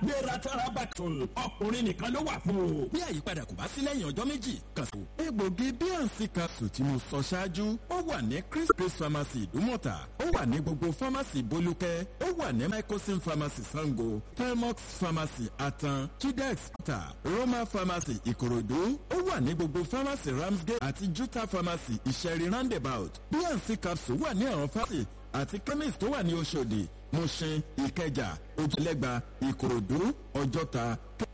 gbéra tarabatol ọkùnrin nìkan ló wà fún o. bí àyípadà kò bá sí lẹ́yìn ọjọ́ méjì kàn sí. egbògi bnc capsule tí mo sọ ṣáájú ó wà ní chris chris pharmacy ìdúmọ̀tà ó wà ní gbogbo pharmacy bolúkẹ́ ó wà ní microsim pharmacy sango telmox pharmacy atan chidex ta roma pharmacy ìkòròdú ó wà ní gbogbo pharmacy ramsgate àti juta pharmacy ìṣẹ̀rí roundabout bnc capsule wà ní àwọn pharmacy àti chemist tó wà ní oṣòdì mushin ìkẹjà ojúlẹ́gba ìkòròdú ọjọ́ta